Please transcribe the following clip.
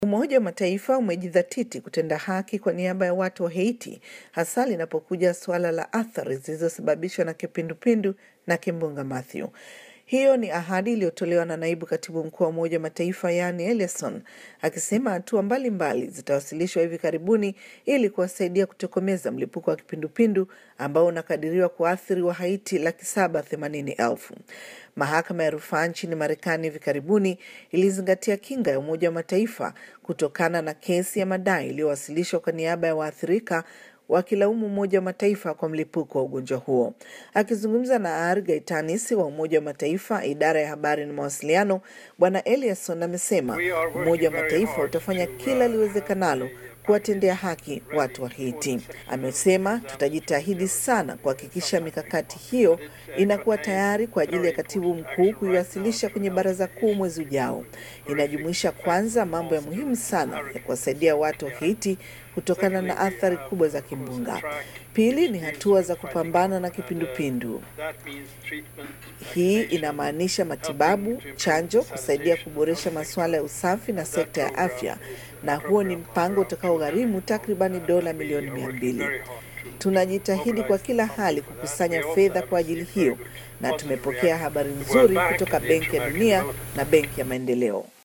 Umoja wa Mataifa umejidhatiti kutenda haki kwa niaba ya watu wa Haiti, hasa linapokuja suala la athari zilizosababishwa na kipindupindu na kimbunga Matthew. Hiyo ni ahadi iliyotolewa na naibu katibu mkuu wa Umoja wa Mataifa yani Ellison akisema hatua mbalimbali zitawasilishwa hivi karibuni ili kuwasaidia kutokomeza mlipuko wa kipindupindu ambao unakadiriwa kuathiri wa Haiti laki saba themanini elfu. Mahakama ya rufaa nchini Marekani hivi karibuni ilizingatia kinga ya Umoja wa Mataifa kutokana na kesi ya madai iliyowasilishwa kwa niaba ya waathirika wakilaumu Umoja wa Mataifa kwa mlipuko wa ugonjwa huo. Akizungumza na Ar Gaitanis wa Umoja wa Mataifa, idara ya habari na mawasiliano, Bwana Eliasson amesema Umoja wa Mataifa utafanya kila liwezekanalo kuwatendea haki watu wa Haiti. Amesema tutajitahidi sana kuhakikisha mikakati hiyo inakuwa tayari kwa ajili ya katibu mkuu kuiwasilisha kwenye baraza kuu mwezi ujao. Inajumuisha kwanza mambo ya muhimu sana ya kuwasaidia watu wa Haiti kutokana na athari kubwa za kimbunga. Pili ni hatua za kupambana na kipindupindu. Hii inamaanisha matibabu, chanjo, kusaidia kuboresha masuala ya usafi na sekta ya afya, na huo ni mpango utakaogharimu takribani dola milioni mia mbili. Tunajitahidi kwa kila hali kukusanya fedha kwa ajili hiyo, na tumepokea habari nzuri kutoka Benki ya Dunia na Benki ya Maendeleo.